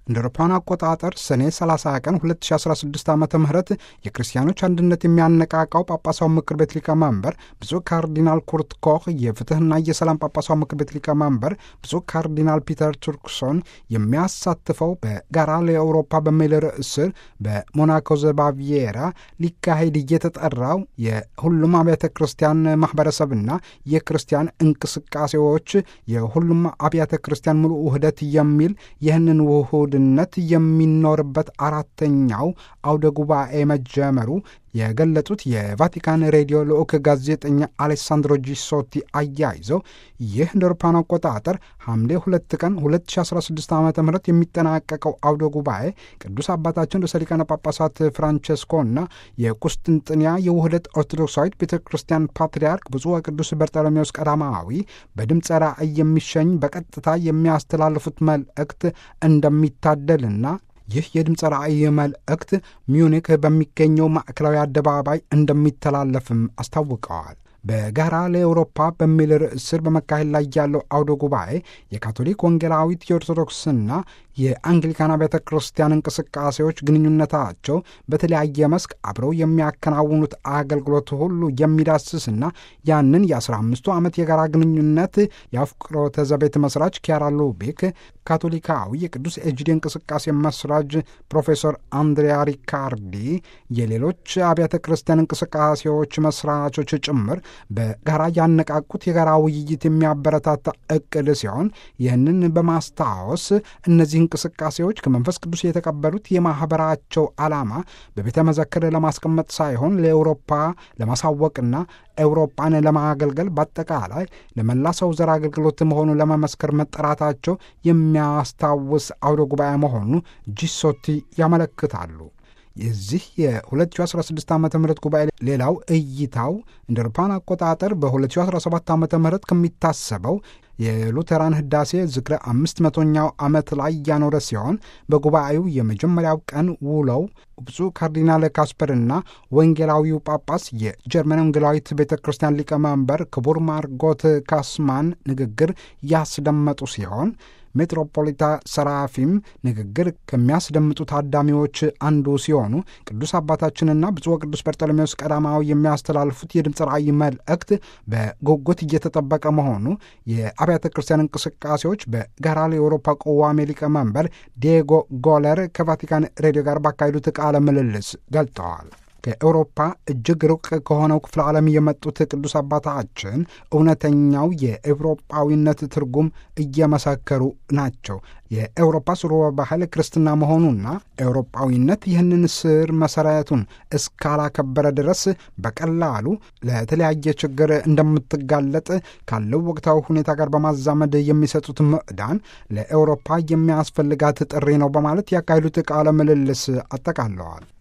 እንደ አውሮፓውያን አቆጣጠር ሰኔ 30 ቀን 2016 ዓ ም የክርስቲያኖች አንድነት የሚያነቃቃው ጳጳሳዊ ምክር ቤት ሊቀመንበር ብፁዕ ካርዲናል ኩርት ኮህ፣ የፍትህና የሰላም ጳጳሳዊ ምክር ቤት ሊቀመንበር ብፁዕ ካርዲናል ፒተር ቱርክሶን የሚያሳትፈው በጋራ ለአውሮፓ በሚል ርዕስ ስር በሞናኮ ዘባቪየራ ሊካሄድ እየተጠራው የሁሉም አብያተ ክርስቲያን ማህበረሰብና የክርስቲያን እንቅስቃሴዎች የሁሉም አብያተ ክርስቲያን ሙሉ ውህደት የሚል ይህንን ውሁድ ነት የሚኖርበት አራተኛው አውደ ጉባኤ መጀመሩ የገለጹት የቫቲካን ሬዲዮ ልዑክ ጋዜጠኛ አሌሳንድሮ ጂሶቲ አያይዘው ይህ እንደ አውሮፓውያን አቆጣጠር ሐምሌ ሁለት ቀን 2016 ዓ ም የሚጠናቀቀው አውደ ጉባኤ ቅዱስ አባታችን ርዕሰ ሊቃነ ጳጳሳት ፍራንቸስኮና የቁስጥንጥንያ የውህደት ኦርቶዶክሳዊት ቤተ ክርስቲያን ፓትርያርክ ብፁዕ ወቅዱስ በርጠሎሜዎስ ቀዳማዊ በድምፀ ራእይ የሚሸኝ በቀጥታ የሚያስተላልፉት መልእክት እንደሚታደልና ይህ የድምፀ ራእይ መልእክት ሚዩኒክ በሚገኘው ማዕከላዊ አደባባይ እንደሚተላለፍም አስታውቀዋል። በጋራ ለአውሮፓ በሚል ርዕስ ስር በመካሄድ ላይ ያለው አውደ ጉባኤ የካቶሊክ ወንጌላዊት የኦርቶዶክስና የአንግሊካን ቤተ ክርስቲያን እንቅስቃሴዎች ግንኙነታቸው በተለያየ መስክ አብረው የሚያከናውኑት አገልግሎት ሁሉ የሚዳስስና ያንን የአስራ አምስቱ ዓመት የጋራ ግንኙነት የአፍቅሮተ ዘቤት መስራች ኪያራ ሉቢክ ካቶሊካዊ የቅዱስ ኤጅዲ እንቅስቃሴ መስራች ፕሮፌሰር አንድሪያ ሪካርዲ የሌሎች አብያተ ክርስቲያን እንቅስቃሴዎች መስራቾች ጭምር በጋራ ያነቃቁት የጋራ ውይይት የሚያበረታታ እቅድ ሲሆን ይህንን በማስታወስ እነዚህ እንቅስቃሴዎች ከመንፈስ ቅዱስ የተቀበሉት የማኅበራቸው ዓላማ በቤተ መዘክር ለማስቀመጥ ሳይሆን ለአውሮፓ ለማሳወቅና ኤውሮፓን ለማገልገል በአጠቃላይ ለመላ ሰው ዘር አገልግሎት መሆኑ ለመመስከር መጠራታቸው የሚያስታውስ አውደ ጉባኤ መሆኑ ጂሶቲ ያመለክታሉ። የዚህ የ2016 ዓ ም ጉባኤ ሌላው እይታው እንደ አውሮፓውያን አቆጣጠር በ2017 ዓ ም ከሚታሰበው የሉተራን ህዳሴ ዝክረ አምስት መቶኛው ዓመት ላይ እያኖረ ሲሆን በጉባኤው የመጀመሪያው ቀን ውለው ብፁዕ ካርዲናል ካስፐርና ወንጌላዊው ጳጳስ የጀርመን ወንጌላዊት ቤተ ክርስቲያን ሊቀመንበር ክቡር ማርጎት ካስማን ንግግር ያስደመጡ ሲሆን ሜትሮፖሊታ ሰራፊም ንግግር ከሚያስደምጡ ታዳሚዎች አንዱ ሲሆኑ ቅዱስ አባታችንና ብፁዕ ቅዱስ በርጠሎሜዎስ ቀዳማዊ የሚያስተላልፉት የድምፅ ራእይ መልእክት በጉጉት እየተጠበቀ መሆኑ የአብያተ ክርስቲያን እንቅስቃሴዎች በጋራ ለአውሮፓ ቆዋሜ ሊቀመንበር ዲየጎ ጎለር ከቫቲካን ሬዲዮ ጋር ባካሄዱት ቃለ ምልልስ ገልጠዋል። ከአውሮፓ እጅግ ሩቅ ከሆነው ክፍለ ዓለም የመጡት ቅዱስ አባታችን እውነተኛው የኤውሮጳዊነት ትርጉም እየመሰከሩ ናቸው። የኤውሮፓ ስርወ ባህል ክርስትና መሆኑና ኤውሮጳዊነት ይህንን ስር መሰረቱን እስካላከበረ ድረስ በቀላሉ ለተለያየ ችግር እንደምትጋለጥ ካለው ወቅታዊ ሁኔታ ጋር በማዛመድ የሚሰጡት ምዕዳን ለኤውሮፓ የሚያስፈልጋት ጥሪ ነው በማለት ያካሄዱት ቃለ ምልልስ አጠቃለዋል።